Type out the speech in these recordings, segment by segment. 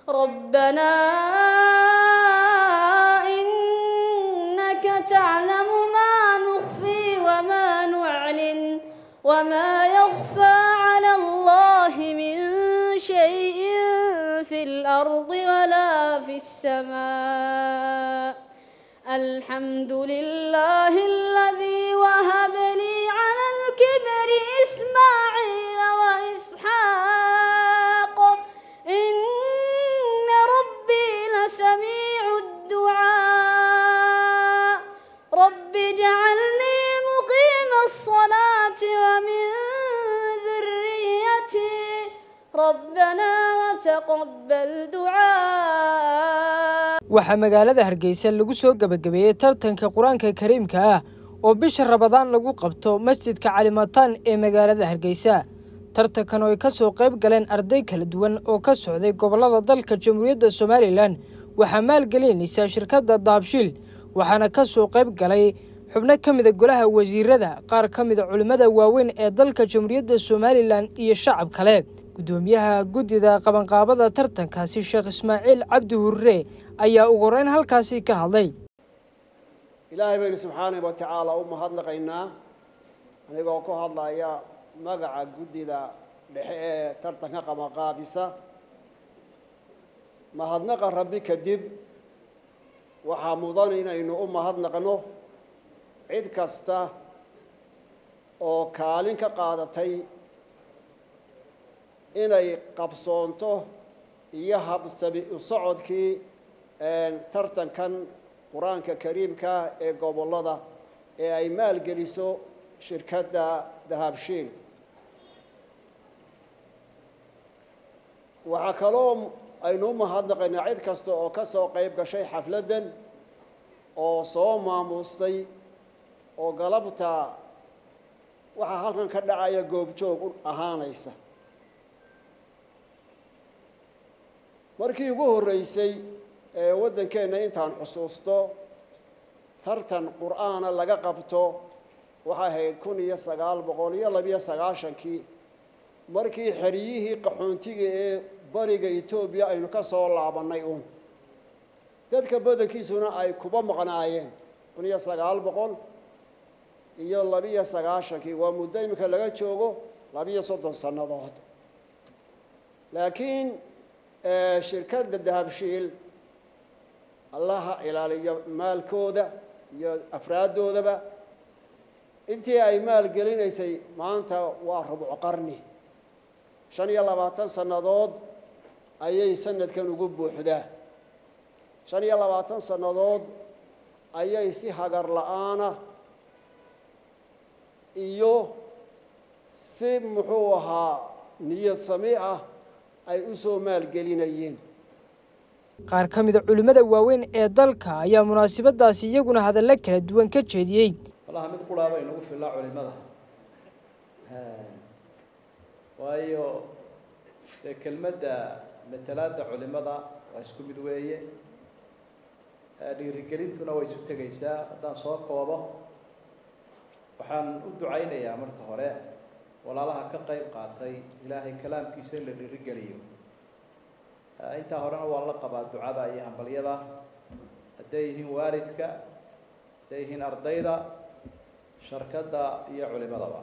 ربنا إنك تعلم ما نخفي وما نعلن وما يخفى على الله من شيء في الأرض ولا في السماء الحمد لله الذي وهب لي على الكبر إسماعيل وإسحاق إن ربي لسميع الدعاء رب اجعلني مقيم الصلاة ومن ذريتي ربنا وتقبل دعاء waxaa magaalada hargeysa lagu soo gebagabeeyey tartanka qur-aanka kariimka ah oo bisha rabadaan lagu qabto masjidka calimataan ee magaalada hargeysa tartankan oo ay ka soo qayb galeen arday kala duwan oo ka socday gobollada dalka jamhuuriyadda somalilan waxaa maalgelinaysaa shirkadda daabshiil waxaana ka soo qayb galay xubno ka mida golaha wasiirada qaar ka mida culimmada waaweyn ee dalka jamhuuriyadda somalilan iyo shacab kale guddoomiyaha guddida qabanqaabada tartankaasi sheekh ismaaciil cabdi hurre ayaa ugu horeyn halkaasi ka hadlay ilaahay baynu subxaanahu wa tacaala u mahadnaqaynaa anigoo ku hadlaya magaca guddida dhexe ee tartanka qabanqaabisa mahadnaqa rabbi kadib waxaa mudan inaynu u mahadnaqno cid kasta oo kaalin ka qaadatay inay qabsoonto iyo habsami u socodkii tartankan qur-aanka kariimka ee gobollada ee ay maalgeliso shirkadda dahabshiil waxaa kaloo aynu u mahadnaqaynaa cid kasta oo ka soo qayb gashay xafladdan oo soo maamustay oo galabta waxaa halkan ka dhacaya goobjoog u ahaanaysa markii ugu horreysay ee waddankeenna intaan xusuusto tartan qur'aana laga qabto waxay ahayd kun iyo sagaal boqol iyo labiyo sagaashankii markii xeryihii qaxoontiga ee bariga etoobiya aynu ka soo laabannay uun dadka badankiisuna ay kuba maqnaayeen kun iyo sagaal boqol iyo labiyo sagaashankii waa muddo iminka laga joogo labiyo soddon sannadood laakiin shirkadda dahabshiil allaha ilaaliyo maalkooda iyo afraaddoodaba intii ay maalgelinaysay maanta waa rubco qarni shan iyo labaatan sannadood ayay sanadkan ugu buuxdaa shan iyo labaatan sannadood ayay si hagar la-aana iyo si muxuu ahaa niyad sami ah ay u soo maalgelinayeen qaar ka mida culimmada waaweyn ee dalka ayaa munaasabadaasi iyaguna hadallo kala duwan ka jeediyey walaha mid quraaba inagu fillaa culimada waayo dee kelmadda matalaadda culimada waa isku mid weeye dhiirigelintuna way isu tegaysaa haddaan soo koobo waxaan u ducaynayaa marka hore walaalaha ka qayb qaatay ilaahay kalaamkiisa in la dhiirigeliyo intaa horena waa la qabaa ducada iyo hambalyada hadday yihiin waalidka hadday yihiin ardayda sharkadda iyo culimadaba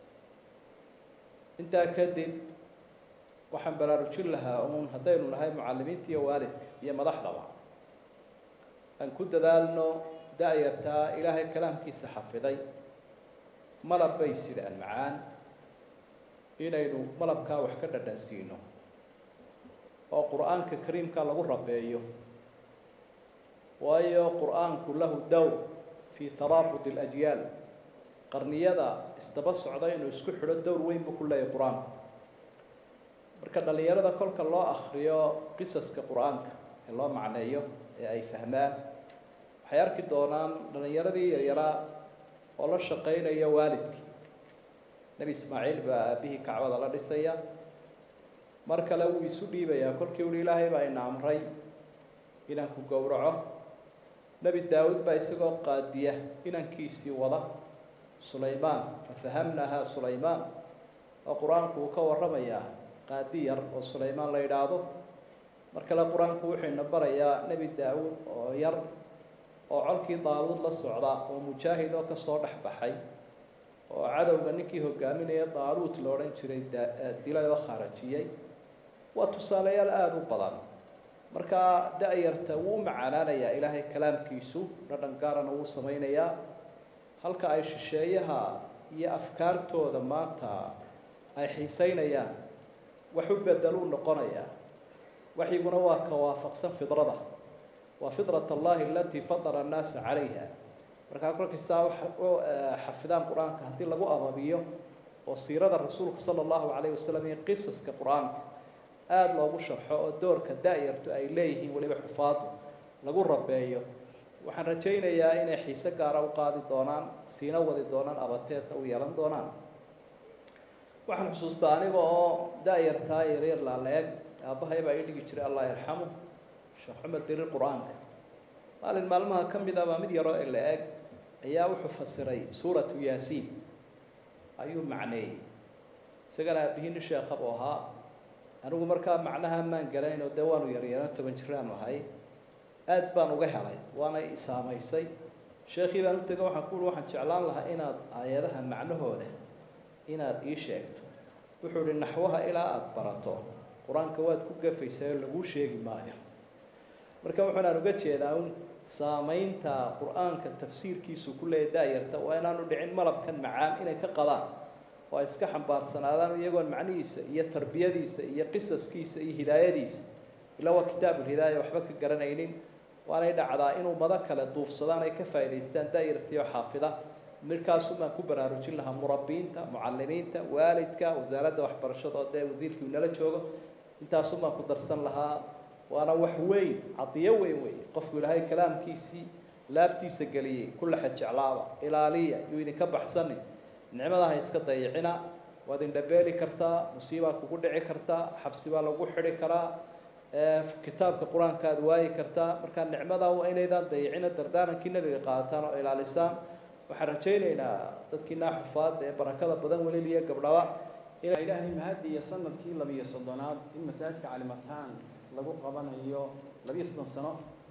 intaa kadib waxaan baraarujin lahaa uun haddaynu nahay mucallimiinta iyo waalidka iyo madaxdaba aan ku dadaalno da-yartaa ilaahay kalaamkiisa xafiday malab bay sidaan macaan inaynu malabkaa wax ka dhadhansiino oo qur-aanka kariimka lagu rabeeyo waayo qur-aanku lahu dowr fii taraabud alajyaal qarniyada isdaba socda inuu isku xidho dowr weyn buu ku leeyahay qur-aanku marka dhallinyarada kolka loo akriyo qisaska qur-aanka ee loo macneeyo ee ay fahmaan waxay arki doonaan dhallinyaradii yaryaraa oo la shaqaynaya waalidkii nebi ismaaciil baa aabbihii kacbada la dhisaya mar kale wuu isu dhiibayaa kolkii uhi ilaahay baa ina amray inaan ku gowraco nebi daawud baa isagoo qaadiya inankiisii wada sulaymaan fafahamnahaa sulaymaan oo qur-aanku uu ka warramayaa qaadi yar oo sulaymaan la yidhaahdo mar kale qur-aanku wuxuu ina barayaa nebi daawuud oo yar oo colkii daaluud la socda oo mujaahid oo kasoo dhex baxay oo cadowga ninkii hogaaminaya daaluut la odhan jiray dilay oo kharajiyey waa tusaalayaal aada u badan markaa da-yarta wuu u macaanaanayaa ilaahay kalaamkiisu dhadhan gaarana wuu samaynayaa halka ay shisheeyaha iyo afkaartooda maanta ay xiiseynayaan wax u bedeluu noqonayaa waxyiguna waa ka waafaqsan fidrada waa fidrat allahi alatii fadara annaasa calayha markaa kolkiisaa u xafidaan qur-aanka haddii lagu ababiyo oo siirada rasuulka sala allahu calayh wasalam iyo qisaska qur-aanka aada loogu sharxo oo doorka da-yartu ay leeyihiin weliba xufaadu lagu rabeeyo waxaan rajaynayaa inay xiise gaara u qaadi doonaan siina wadi doonaan abateedna u yeelan doonaan waxaan xusuustaa aniga oo da-yartaa yaryar laala-eg aabbahay baa ii dhigi jiray allah yarxamu sheekh cumar dirir qur-aanka maalin maalmaha ka mid ah baa mid yaroo ila-eg ayaa wuxuu fasiray suuratu yaasiin ayuu macneeyey isagana aabihini sheekhabuu ahaa anigu markaa macnaha maan garanayn oo dee waanu yaryaraan toban jiraanu ahay aad baan uga helay waana i saamaysay sheekhii baan u tego waxaan ku uhi waxaan jeclaan lahaa inaad aayadaha macnahooda inaad ii sheegto wuxuu ihi naxwaha ilaa aada barato qur-aanka waad ku gafaysaa oo laguu sheegi maayo marka wuxuunaan uga jeedaa un saamaynta qur-aanka tafsiirkiisu ku leeya da-yarta waa inaanu dhicin malabkan macaan inay ka qabaan oo ay iska xambaarsanaadaan iyagoon macnihiisa iyo tarbiyadiisa iyo qisaskiisa iyo hidaayadiisa ilaa waa kitaabulhidaaya waxba ka garanaynin waanay dhacdaa inuu mado kale duufsadaan ay ka faa'idaystaan da-yartii oo xaafida markaasum baan ku baraarujin lahaa murabbiinta mucalimiinta waalidka wasaaradda waxbarashada oo dee wasiirkii nala joogo intaasum baan ku darsan lahaa waana wax weyn cadiyo weyn wey qofku ilaahay kalaamkiisii laabtiisa geliyey kula xejeclaaba ilaaliya yuu idinka baxsanin nicmadaha iska dayicina waad indhabeeli kartaa musiibaa kugu dhici kartaa xabsi baa lagu xidhi karaa kitaabka qur-aanka aad waayi kartaa markaa nicmada waa inaydaan dayicina dardaarankii nebiga qaadataan oo ilaalisaan waxaan rajaynaynaa dadkiinaa xufaada ee barakada badan weliliya gabdhaba ilaahay mahadi iyo sanadkii labiyo soddonaad in masaajidka calimataan lagu qabanayo labiyo soddon sano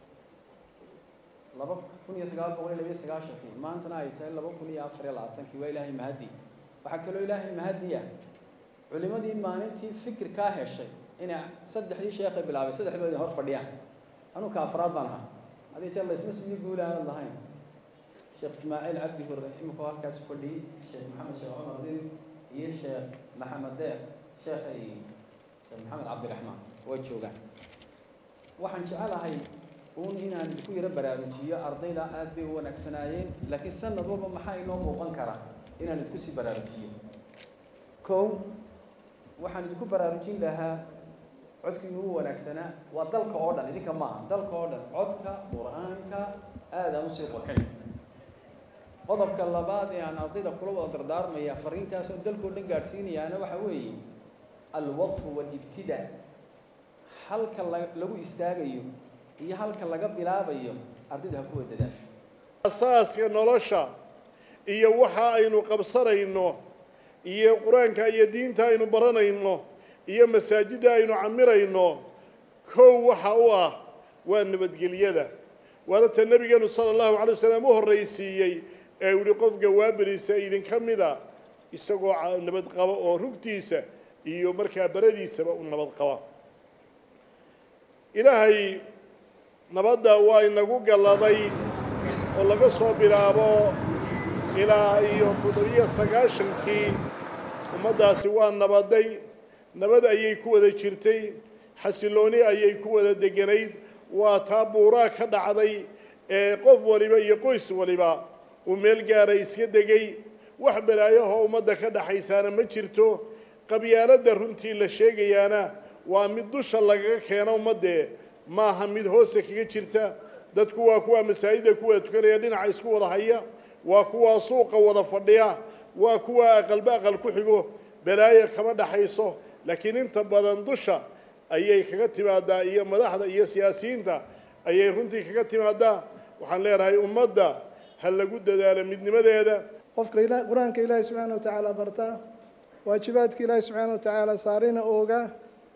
laba kun iyo sagaal boqol iyo labiyo sagaashankii maantana ay tahay laba kun iyo afar iyo labaatankii waa ilaahay mahadi waxaa kaloo ilaahay mahadiya culimadii maalintii fikirkaa heshay inay saddexdii sheekha bilaabay saddexdoodii hor fadhiyaan anuka afraad baan ahaa hadii jeer la isma sugiyo guul aanad lahayn sheekh ismaaciil cabdi hurre imika halkaas fadhiyey sheekh maxamed sheekh cumar dir iyo sheekh maxamed deer sheekhay sheekh maxamed cabdiraxmaan way joogaan waxaan jecelahay uun inaan ku yaro baraarujiyo ardayda aad bay u wanaagsanaayeen laakiin sanad walba maxaa inoo muuqan kara inaan idinku sii baraarujiyo kow waxaan idinku baraarujin lahaa codkiinu u wanaagsanaa waa dalka oo dhan idinka maaha dalka oo dhan codka qur-aanka aad aan usii qurxin qodobka labaad ee aan ardayda kula wada dardaarmaya fariintaas oo dalkao dhan gaadhsiinayaana waxa weeye alwaqfu walibtidaa halka la lagu istaagayo iyo halka laga bilaabayo ardayda ha kuwa dadaasho asaaska nolosha iyo waxa aynu qabsanayno iyo qur-aanka iyo diinta aynu baranayno iyo masaajidda aynu camirayno kow waxa u ah waa nabadgelyada waana ta nebigeenu sala allahu calay wasalam u horraysiiyey ee yihi qofka waaberiisa idinka mida isagoo nabad qaba oo rugtiisa iyo markaa baradiisaba u nabad qaba ilaahay nabadda waa inagu galladay oo laga soo bilaabo ilaa iyo toddobiyo sagaashankii ummaddaasi waa nabaday nabad ayay ku wada jirtay xasilooni ayay ku wada deganayd waa taa buuraa ka dhacday ee qof waliba iyo qoys waliba uu meel gaara iska degay wax balaayahoo ummadda ka dhaxaysaana ma jirto qabyaaladda runtii la sheegayaana waa mid dusha lagaga keeno ummaddee maaha mid hoose kaga jirta dadku waa kuwaa masaajidda ku wada tukanaya dhinaca isku wada haya waa kuwaa suuqa wada fadhiya waa kuwaa aqalba aqal ku xigo balaayo kama dhaxayso laakiin inta badan dusha ayay kaga timaadaa iyo madaxda iyo siyaasiyiinta ayay runtii kaga timaadaa waxaan leenahay ummadda ha lagu dadaalo midnimadeeda qofka ila- qur-aanka ilaahi subxaana wa tacaala barta waajibaadka ilaahi subxaana wa tacaala saarina ooga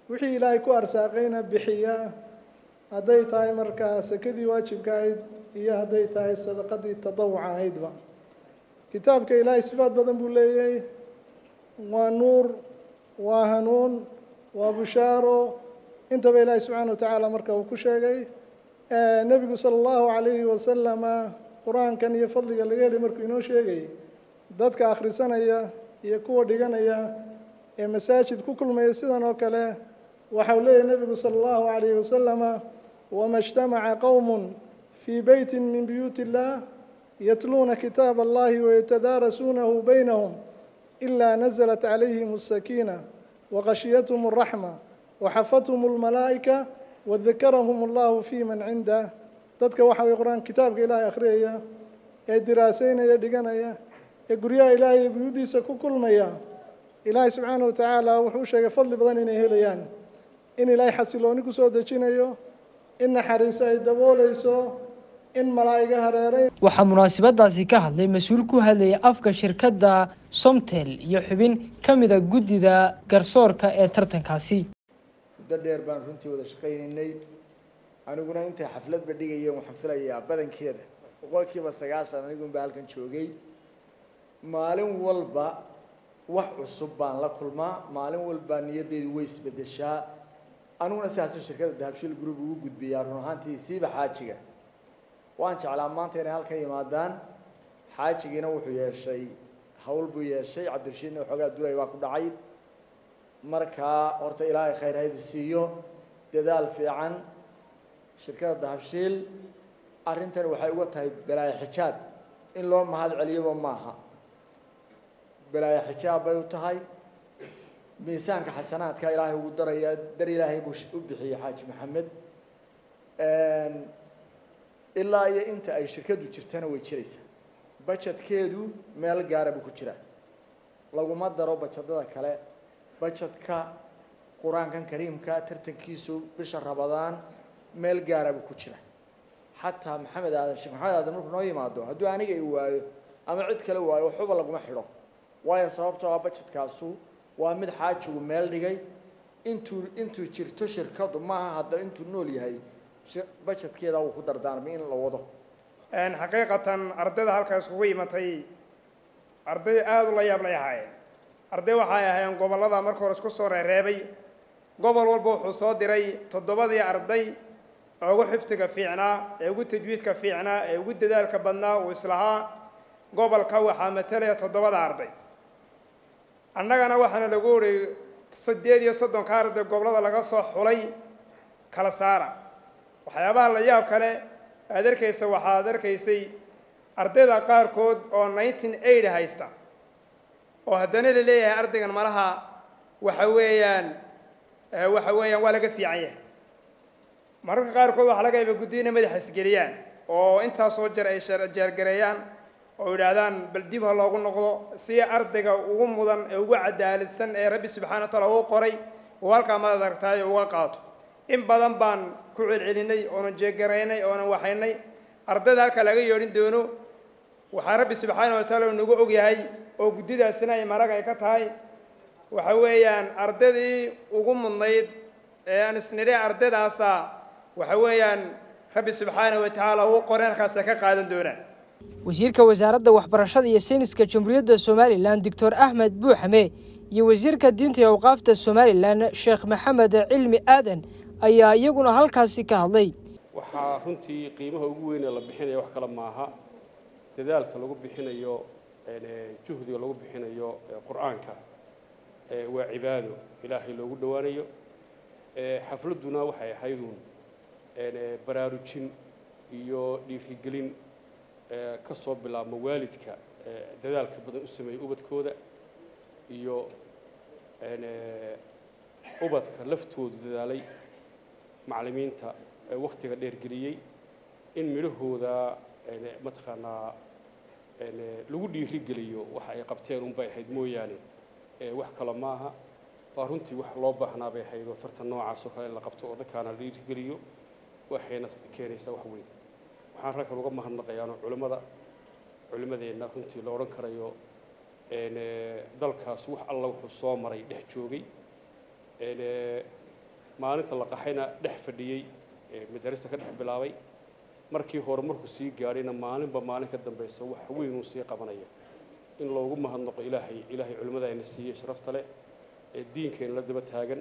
wixii ilaahay ku arsaaqayna bixiya hadday tahay markaa sakadii waajibka ahayd iyo hadday tahay sadaqadii tadawuca ahaydba kitaabka ilaahay sifaad badan buu leeyahay waa nuur waa hanuun waa bushaaro intaba ilaahay subxaana wa tacaala marka uu ku sheegay nebigu sala allahu calayhi wasalama qur-aankan iyo fadliga laga helay markuu inoo sheegayay dadka akhrisanaya iyo kuwa dhiganaya ee masaajid ku kulmaya sidan oo kale waxau leeyahy nebigu sala allahu calayhi wasalama wama اجtamaca qowm fii beyti min buyuuti illah yatluuna kitaab allahi wayatadaarasuunahu baynahum ilaa naزlat calayhim الsakiina waqashiyathm الraxma waxafathum اlmalaa'ika wadakarahum allahu fi man cindah dadka waxa way qur-aan kitaabka ilaahay akhriyaya ee diraaseynaya dhiganaya ee guryaha ilaahay iyo buyuuddiisa ku kulmaya ilaahay subxaana wa tacaala wuxuu u sheegay fadli badan inay helayaan in ilaahay xasilooni ku soo dejinayo in naxariis ay dabooleyso in malaa'iga hareereyn waxaa munaasabadaasi ka hadlay mas-uul ku hadlayay afka shirkadda somtel iyo xubin ka mida guddida garsoorka ee tartankaasi muddo dheer baan runtii wada shaqaynaynay aniguna intay xafladba dhigayeen waxaan filayaa badankeeda boqolkiiba sagaashan anigunbaa halkan joogay maalin walba wax cusub baan la kulmaa maalin walba niyaddeedu way isbedeshaa aniguna sidaasi shirkadda dahabshil group ugu gudbiyaa run ahaantii siiba xaajiga waan jeclaa maanta inay halkan yimaadaan xaajigiina wuxuu yeeshay hawl buu yeeshay cabdirashiidna waxoogaa dulay baa ku dhacay markaa horta ilaahay khayr haydu siiyo dadaal fiican shirkadda dahabshiil arrintan waxay uga tahay balaayo xijaab in loo mahad celiyoba maaha balaayo xijaab bay u tahay miisaanka xasanaadka ilaahay ugu daraya dar ilaahay buu u bixiyey xaaji maxamed ilaa iyo inta ay shirkaddu jirtana way jiraysaa bajedkeedu meel gaara buu ku jiraa laguma daro bajadada kale bajadka qur-aankan kariimka tartankiisu bisha rabadaan meel gaara buu ku jira xataa maxamed aadan sheekh maxamed aadan markuu noo yimaado hadduu aniga i waayo ama cid kale waayo waxuba laguma xidho waayo sababtoo ah bajedkaasu waa mid xaajigu meel dhigay intuu intuu jirto shirkadu maaha hadda intuu nool yahay bajedkeeda wuu ku dardaarmay in la wado xaqiiqatan ardayda halkaa iskugu imatay arday aada u la yaab lay ahaayeen arday waxay ahaayeen gobollada marka hore isku soo reereebay gobol walba wuxuu soo diray toddobadii arday ee ugu xifdiga fiicnaa ee ugu tajwiidka fiicnaa ee ugu dadaalka badnaa uu islahaa gobolka waxaa matalaya toddobada arday annagana waxaana lagu oriyey siddeed iyo soddonka arday gobollada laga soo xulay kala saara waxyaabaha la yaab kale aad arkaysa waxaad arkaysay ardayda qaarkood oo nineteen eight haysta oo haddana la leeyahay ardaygan malaha waxa weeyaan waxa weeyaan waa laga fiican yahay mararka qaarkood waxaa laga yaaba guddi inay madaxa isgeliyaan oo intaasoo jeer ay jeergareeyaan oo yidhaahdaan bal dib ha loogu noqdo si ardayga ugu mudan ee ugu cadaaladsan ee rabbi subxana wa taala uu qoray uu halkaa madad aragtaayo uga qaato in badan baan ku celcelinay oonan jeegaraynay oonan waxaynay ardayda halkaa laga yeedhin doono waxaa rabbi subxaana wa taala uu nagu og yahay oo guddidaasina ay marag ay ka tahay waxa weeyaan ardaydii ugu mudnayd ee aan isnidhe ardaydaasa waxa weeyaan rabbi subxaana wa tacaala uu qoray halkaasa ka qaadan doonaan wasiirka wasaaradda waxbarashada iyo sayniska jamhuuriyadda somalilan doctor axmed buuxame iyo wasiirka diinta iyo awqaafta somalilan sheekh maxamed cilmi aadan ayaa iyaguna halkaasi ka hadlay waxaa runtii qiimaha ugu weyn ee la bixinaya wax kale maaha dadaalka lagu bixinayo juhdiga lagu bixinayo qur-aanka waa cibaado ilaahay loogu dhowaanayo xafladduna waxay ahayduun baraarujin iyo dhiirigelin ka soo bilaabma waalidka dadaalka badan u sameeyey ubadkooda iyo ubadka laftoodu dadaalay macallimiinta wakhtiga dheergeliyey in midhahooda mataqaanaa lagu dhiirigeliyo waxa ay qabteen unbay ahayd mooyaane wax kale maaha waa runtii wax loo baahnaa bay ahayd oo tartan noocaasoo kale in la qabto oo dadkaana la dhiirigeliyo waxayna keenaysaa wax weyn waxaan ragkan uga mahadnaqayaanoo culimmada culimmadeenna runtii la odhan karayo dalkaas wax alla wuxuu soo maray dhex joogay maalinta la qaxayna dhex fadhiyey madarista ka dhex bilaabay markii hore markuu sii gaadhayna maalinba maalin ka dambaysa wax weyn uu sii qabanaya in loogu mahadnaqo ilaahay ilaahay culimmada ayna siiyey sharafta leh ee diinkayna la daba taagan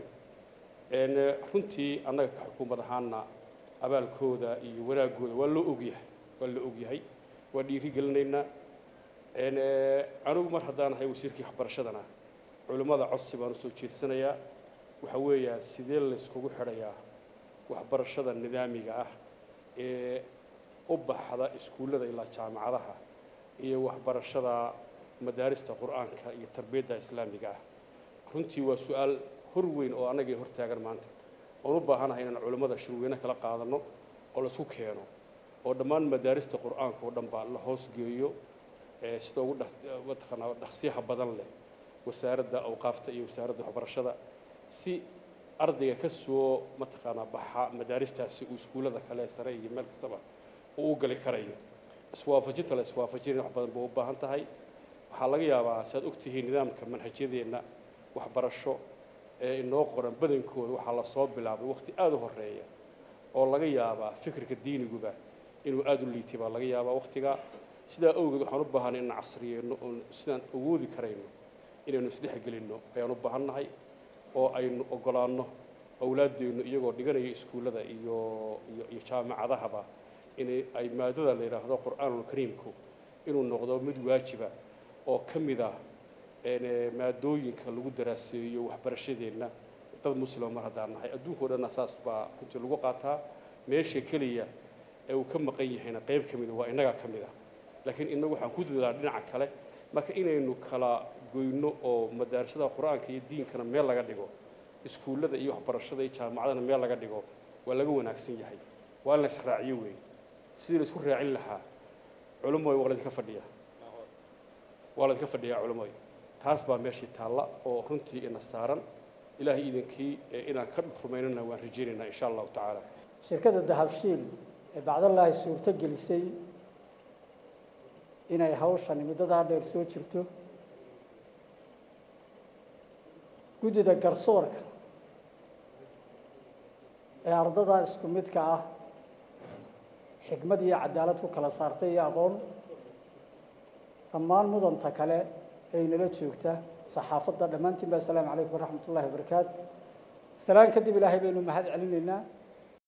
runtii annaga ka xukuumad ahaana abaalkooda iyo wanaaggooda waa loo ogyahay waa la ogyahay waa dhiiri gelinaynaa anigu mar haddaan ahay wasiirkii waxbarashadana culimmada codsi baan usoo jeedsanayaa waxa weeyaan sidee layskugu xidhayaa waxbarashada nidaamiga ah ee u baxda iskuullada ilaa jaamacadaha iyo waxbarashada madaarista qur-aanka iyo tarbiyadda islaamiga ah runtii waa su-aal hor weyn oo annagii hor taagan maanta oon u baahanahay inaan culimmada shirweyne kala qaadanno oo laisku keeno oo dhammaan madaarista qur-aanka oo dhan baa la hoos geeyo sida ugu mataqaanaa dhaqsiyaha badan leh wasaaradda awqaafta iyo wasaaradda waxbarashada si ardayga ka soo mataqaanaa baxa madaaristaasi uu iskuullada kale sare iyo meel kastaba uu u gali karayo iswaafajinta la iswaafajinaya wax badan bay u baahan tahay waxaa laga yaabaa si aad ogtihiin nidaamka manhajyadeenna waxbarasho ee inoo qoran badankooda waxaa lasoo bilaabay waqti aada u horeeya oo laga yaabaa fikirka diiniguba inuu aada u liitay baa laga yaabaa waqtigaa sidaa awgeed waxaan u baahanay inaan casriyeyno oon sidaan awoodi karayno inaynu isdhexgelinno ayaan u baahannahay oo aynu ogolaanno awlaaddeennu iyagoo dhiganaya iskuullada iyo iyo iyo jaamacadahaba inay ay maadada la yidhaahdo qur'aanulkariimku inuu noqdo mid waajiba oo ka mid ah maadooyinka lagu daraaseeyo waxbarashadeenna dad muslima mar haddaan nahay adduunkao dhanna saas baa runtii lagu qaataa meesha keliya ee uu ka maqan yahayna qayb ka mida waa innagaa ka mid ah laakiin innagu waxaan ku dadaalaa dhinaca kale marka inaynu kala goyno oo madaarasada qur-aanka iyo diinkana meel laga dhigo iskuullada iyo waxbarashada iyo jaamacadana meel laga dhigo waa laga wanaagsan yahay waa in la israaciyo weeye sidii la isku raacin lahaa culumooy waa laydinka fadhiyaa waa laydinka fadhiyaa culumooy taas baa meeshii taalla oo runtii ina saaran ilaahay iidankii inaan ka rumaynana waan rajaynaynaa insha allahu tacaala shirkadda dahabshiil ee bacdallaahi suurto gelisay inay hawshani muddadaa dheer soo jirto guddida garsoorka ee ardada isku midka ah xikmad iyo cadaalad ku kala saartay iyo aqoon dhammaan mudanta kale ee inala joogta saxaafadda dhammaantiin ba assalaamu calaykum waraxmat ullahi wabarakaatu salaan kadib ilaahay baynu mahad celinaynaa